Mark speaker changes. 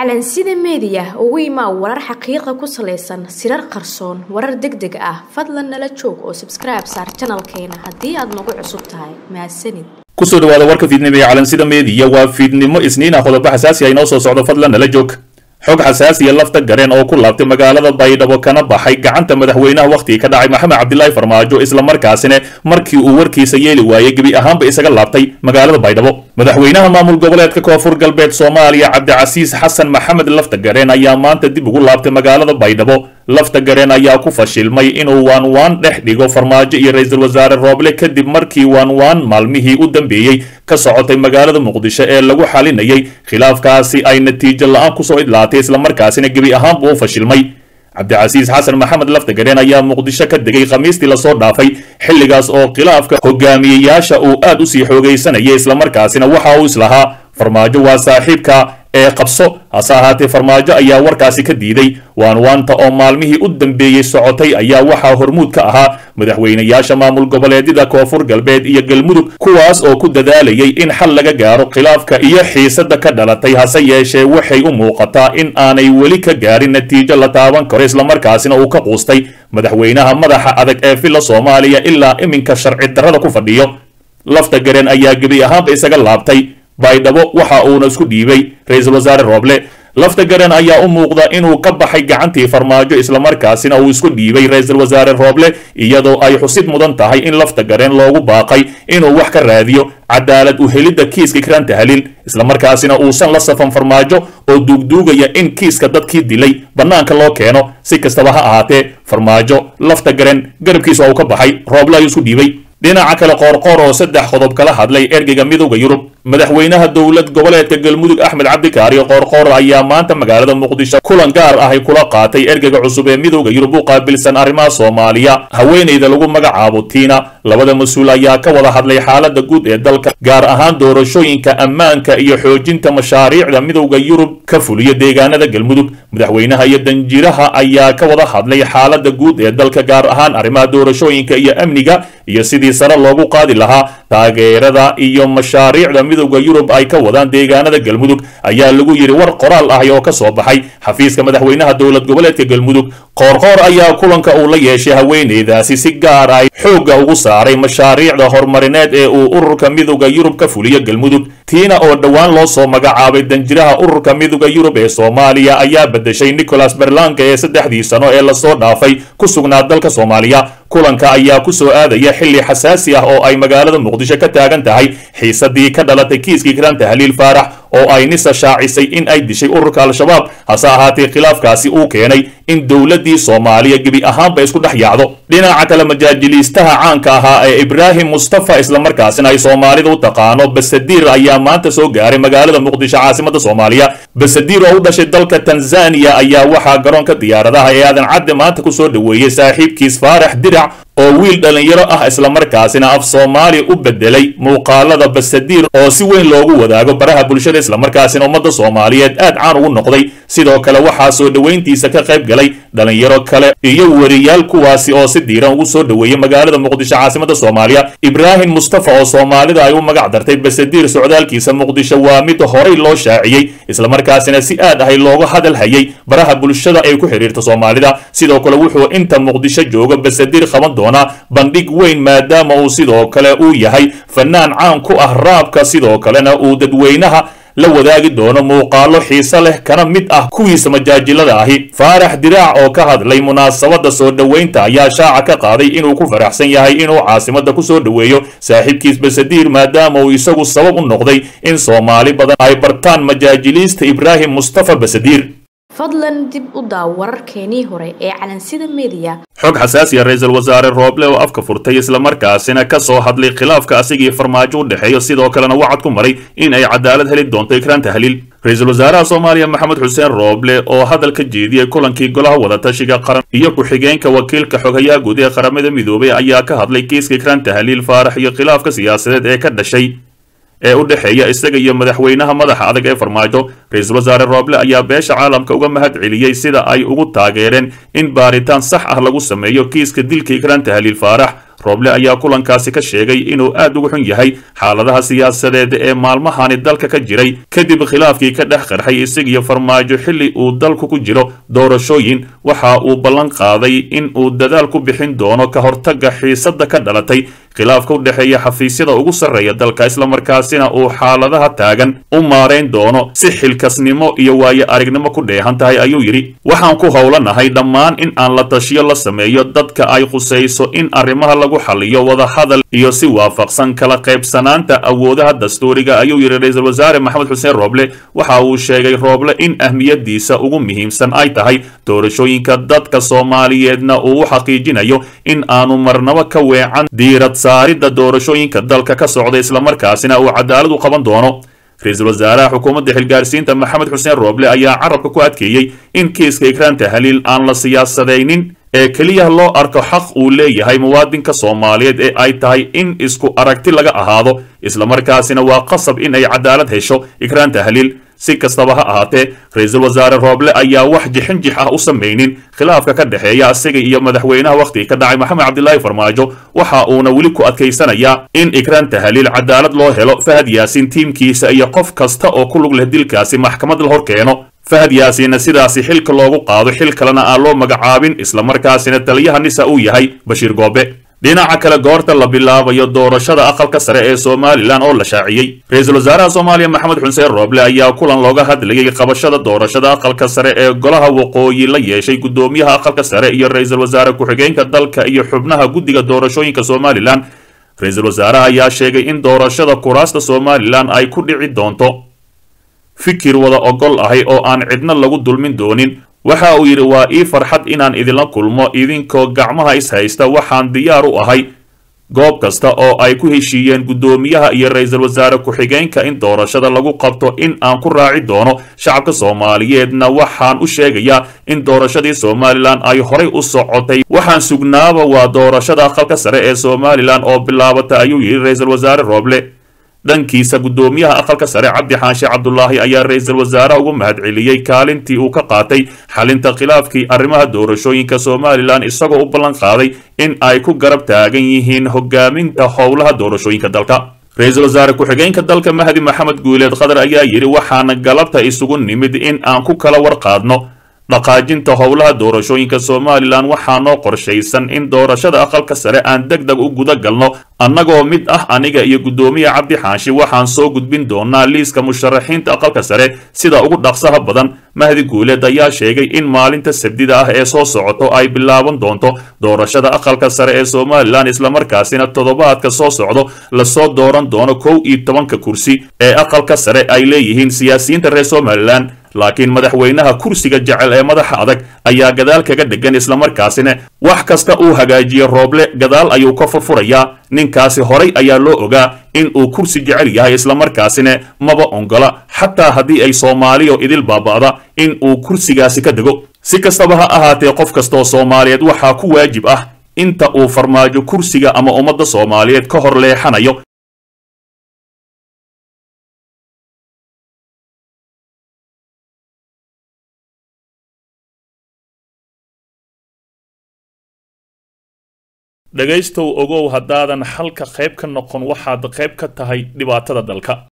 Speaker 1: calansida meediya ugu imaa warar xaqiiqa ku salaysan sirar qarsoon warar deg deg ah fadlan nala joog oo sabskribe saar janalkeena haddii aad nagu cusub tahay mahadsanid
Speaker 2: kusoo dhawaada warka fiidnimo ee calansida meediya waa fiidnimo isniina qodobo xasaasi ah inoo soo socdo fadlan nala joog xog xasaasiya lafta gareen oo ku laabtay magaalada baydhabo kana baxay gacanta madaxweynaha wakhtigii ka dhacay maxamed cabdilaahi farmaajo islamarkaasina markii uu warkiisa yeeli waayey gebi ahaanba isaga laabtay magaalada baydhabo madaxweynaha maamul goboleedka koonfur galbeed soomaaliya cabdicasiis xasan maxamed lafta gareen ayaa maanta dib ugu laabtay magaalada baydhabo lafta gareen ayaa ku fashilmay inuu waanwaan dhex dhigo farmaajo iyo ra-iisul wasaare rooble kadib markii waanwaan maalmihii u dambeeyey ka socotay magaalada muqdisho ee lagu xalinayay khilaafkaasi ay natiijo la-aan kusoo idlaatay islamarkaasina gebi ahaanba u fashilmay cabdicasiis xasan maxamed laftagareen ayaa muqdisho ka degay khamiistii lasoo dhaafay xilligaas oo khilaafka hogaamiyeyaasha uu aad usii xoogaysanayay islamarkaasina waxa uu islahaa farmaajo waa saaxiibka ee qabso hase ahaatee farmaajo ayaa warkaasi ka diiday waanwaanta oo maalmihii u dambeeyey socotay ayaa waxaa hormuud ka ahaa madaxweynayaasha maamul goboleedyada koonfur galbeed iyo galmudug kuwaas oo ku dadaalayay in xal laga gaaro khilaafka iyo xiisada ka dhalatay hase yeeshee waxay u muuqataa in aanay weli ka gaarin natiijo la taaban karo islamarkaasina uu ka quustay madaxweynaha madaxa adag ee filla soomaaliya ilaa iminka sharci darrada ku fadhiyo lafta gareen ayaa gebi ahaanba isaga laabtay baydhabo waxa uuna isku dhiibay ra-iisul wasaare rooble lafta garan ayaa u muuqda inuu ka baxay gacantii farmaajo islamarkaasina uu isku dhiibay ra-iisul wasaare rooble iyadoo ay xusid mudan tahay in lafta gareen loogu baaqay inuu wax ka raadiyo cadaalad u helidda kiiska kiranta halil islamarkaasina uusan la safan farmaajo oo duugduugaya in kiiska dadkii dilay bannaanka loo keeno si kastaba ha ahaatee farmaajo lafta garen garabkiisa uu ka baxay rooble ayuu isku dhiibay dhinaca kale qoorqoor oo saddex qodob kala hadlay ergeyga midowda yurub madaxweynaha dowlad goboleedka galmudug axmed cabdikaariyo qoorqoor ayaa maanta magaalada muqdisho kulan gaar ahay kula qaatay ergeyga cusub ee midowda yurub u qaabilsan arrimaha soomaaliya haweeneyda lagu magacaabo tiina labada mas-uul ayaa ka wada hadlay xaalada guud ee dalka gaar ahaan doorashooyinka ammaanka iyo xoojinta mashaariicda midowda yurub ka fuliyo deegaanada galmudug madaxweynaha iyo danjiraha ayaa ka wada hadlay xaalada guud ee dalka gaar ahaan arrimaha doorashooyinka iyo amniga iyo sidii sare loogu qaadi lahaa taageerada iyo mashaariicda midowda yurub ay ka wadaan deegaanada galmudug ayaa lagu yidhi war qoraal ahi oo ka soo baxay xafiiska madaxweynaha dowlad goboleedka galmudug qoorqoor ayaa kulanka uu la yeeshay haweeneydaasi si gaar ay xoogga ugu saaray mashaariicda horumarineed ee uu ururka midowda yurub ka fuliyo galmudug tiina oo dhowaan loo soo magacaabay danjiraha ururka midowda yurub ee soomaaliya ayaa bedeshay nicholas berlanka ee saddexdii sano ee lasoo dhaafay ku sugnaa dalka soomaaliya kulanka ayaa ku soo aadaya xilli xasaasi ah oo ay magaalada muqdisho ka taagan tahay xiisadii ka dhalatay kiiskii kiranta haliil faarax oo ay nisa shaacisay in ay dishay ururka al-shabaab hase ahaatee khilaafkaasi uu keenay in dowladdii soomaaliya gebi ahaanba isku dhex yaacdo dhinaca kale majaajiliistaha caanka ahaa ee ibraahim mustafa islamarkaasina ay soomaalida u taqaano basadiir ayaa maanta soo gaaray magaalada muqdisho caasimada soomaaliya basadiir oo u dhashay dalka tanzaniya ayaa waxaa garoonka diyaaradaha ee aadan cadde maanta ku soo dhoweeyey saaxiibkiis faarax dirac oo wiil dhallinyaro ah islamarkaasina af soomaali u bedelay muuqaalada basadiir oo si weyn loogu wadaago baraha bulshada islamarkaasina ummadda soomaaliyeed aad caan ugu noqday sidoo kale waxaa soo dhoweyntiisa ka qayb galay dhallinyaro kale iyo weriyaal kuwaasi oo si diiran ugu soo dhoweeyey magaalada muqdisho caasimada soomaaliya ibraahim mustafa oo soomaalida ay u magac dartay basadiir socdaalkiisa muqdisho waa mid horay loo shaaciyey islamarkaasina si aad ahay looga hadal hayay baraha bulshada ay ku xidhiirta soomaalida sidoo kale wuxuu inta muqdisho jooga basadiir qaban doonaa bandhig weyn maadaama uu sidoo kale uu yahay fanaan caan ku ah raabka sidoo kalena uu dadweynaha la wadaagi doono muuqaalo xiise leh kana mid ah kuwiisa majaajilada ahi faarax diraac oo ka hadlay munaasabadda soo dhoweynta ayaa shaaca ka qaaday inuu ku faraxsan yahay inuu caasimada ku soo dhoweeyo saaxiibkiis basadiir maadaama uu isagu sabab u noqday in soomaali badan ay bartaan majaajiliista ibraahim mustafa basadiir
Speaker 1: fadlan dib u daaw wararkeenii hore ee calansida meediya
Speaker 2: xog xasaasiya ra-iisul wasaare rooble oo afka furtay islamarkaasina ka soo hadlay khilaafka asigii farmaajo u dhexeeyo sidoo kalena wacad ku maray in ay cadaalad heli doonto ikraan tahliil ra-iisul wasaaraha soomaaliya maxamed xuseen rooble oo hadal ka jeediyey kulankii golaha wadatashiga qaran iyo ku-xigeenka wakiilka xogayaha guud ee qaramada midoobay ayaa ka hadlay kiiska ikraan tahliil faarax iyo khilaafka siyaasadeed ee ka dhashay ee u dhexeeya isaga iyo madaxweynaha madaxa adag ee farmaajo ra-iisul wasaare rooble ayaa beesha caalamka uga mahad celiyey sida ay ugu taageereen in baaritaan sax ah lagu sameeyo kiiska dilka ikraan tahliil faarax rooble ayaa kulankaasi ka sheegay inuu aad ugu xun yahay xaaladaha siyaasadeed ee maalmahani dalka ka jiray kadib khilaafkii ka dhex qarxay isagiyo farmaajo xilli uu dalku ku jiro doorashooyin waxa uu ballan qaaday in uu dadaal ku bixin doono ka hortagga xiisadda ka dhalatay khilaafka u dhexeeya xafiisyada ugu sarreeya dalka islamarkaasina uu xaaladaha taagan u maarayn doono si xilkasnimo iyo waayo aragnimo ku dheehan tahay ayuu yidhi waxaan ku howlanahay dhammaan in aan la tashiyo la sameeyo dadka ay khusayso in arrimaha lagu xaliyo wadahadal iyo si waafaqsan kala qaybsanaanta awoodaha dastuuriga ayuu yidhi ra-iisul wasaare maxamed xuseen rooble waxa uu sheegay rooble in ahmiyadiisa ugu muhiimsan ay tahay doorashooyinka dadka soomaaliyeedna uu u xaqiijinayo in aanu marnabo ka weecan diirad saaridda doorashooyinka dalka ka socda islamarkaasina uu cadaalad u qaban doono ra-iisul wasaaraha xukuumadda xilgaarsiinta maxamed xuseen rooble ayaa carabka ku adkeeyey in kiiska ikraan tahliil aan la siyaasadaynin ee keliya loo arko xaq uu leeyahay muwaadinka soomaaliyeed ee ay tahay in isku aragti laga ahaado islamarkaasina waa qasab in ay cadaalad hesho ikraan tahliil si kastaba ha ahaatee ra-iisul wasaare rooble ayaa wax jixinjix ah u samaynin khilaafka ka dhexeeya isaga iyo madaxweynaha wakhtigii ka dhacay maxamed cabdilaahi farmaajo waxa uuna weli ku adkaysanayaa in ikraan tahliil cadaalad loo helo fahad yaasiin tiimkiisa iyo qof kasta oo ku lug leh dilkaasi maxkamad la hor keeno fahad yaasiinna sidaasi xilka loogu qaado xil kalena aan loo magacaabin islamarkaasina taliyaha nisa uu yahay bashiir goobe dhinaca kale goorta la bilaabayo doorashada aqalka sare ee somalilan oo la shaaciyey ra-iisul wasaaraha soomaaliya maxamed xuseen rooble ayaa kulan looga hadlayay qabashada doorashada aqalka sare ee golaha waqooyi la yeeshay guddoomiyaha aqalka sare iyo ra-iisul wasaare ku-xigeenka dalka iyo xubnaha guddiga doorashooyinka somalilan ra-iisul wasaaraha ayaa sheegay in doorashada kuraasta somalilan ay ku dhici doonto fikir wada ogol ahay oo aan cidna lagu dulmin doonin waxa uu yidhi waa ii farxad inaan idinla kulmo idinkoo gacmaha is haysta waxaan diyaar u ahay goob kasta oo ay ku heshiiyeen guddoomiyaha iyo ra-iisul wasaare ku-xigeenka in doorashada lagu qabto in aan ku raaci doono shacabka soomaaliyeedna waxaan u sheegayaa in doorashadii somalilan ay horay u socotay waxaan sugnaaba waa doorashada aqalka sare ee somalilan oo bilaabata ayuu yidhi ra-iisul wasaare rooble dhankiisa guddoomiyaha aqalka sare cabdi xaanshe cabdulaahi ayaa ra-iisul wasaaraha ugu mahadceliyey kaalintii uu ka qaatay xalinta khilaafkii arrimaha doorashooyinka somalilan isagoo u ballan qaaday in ay ku garab taagan yihiin hogaaminta howlaha doorashooyinka dalka ra-iisul wasaare ku-xigeenka dalka mahdi maxamed guuleed khadar ayaa yidhi waxaana galabta isugu nimid in aan ku kala warqaadno dhaqaajinta howlaha doorashooyinka somalilan waxaa noo qorshaysan in doorashada aqalka sare aan deg deg u guda galno annagoo mid ah aniga iyo guddoomiya cabdi xaashi waxaan soo gudbin doonaa liiska musharaxiinta aqalka sare sida ugu dhaqsaha badan mahdi guuleed ayaa sheegay in maalinta sabdida ah ee soo socoto ay bilaaban doonto doorashada aqalka sare ee somalilan islamarkaasina toddobaadka soo socdo lasoo dooran doono kow iyo tobanka kursi ee aqalka sare ay leeyihiin siyaasiyiinta reer somalilan laakiin madaxweynaha kursiga jecel ee madaxa adag ayaa gadaal kaga dhegan islamarkaasina wax kasta uu hagaajiye rooble gadaal ayuu ka furfurayaa ninkaasi horay ayaa loo ogaa in uu kursi jecel yahay islamarkaasina maba ongola xataa haddii ay soomaaliyo idil baaba'da in uu kursigaasi ka dego si kastaba ha ahaatee qof kastaoo soomaaliyeed waxaa ku waajib ah inta uu farmaajo kursiga ama ummadda soomaaliyeed ka hor leexanayo dhegaystow ogow haddaadan xalka qayb ka noqon waxaad qayb ka tahay dhibaatada dalka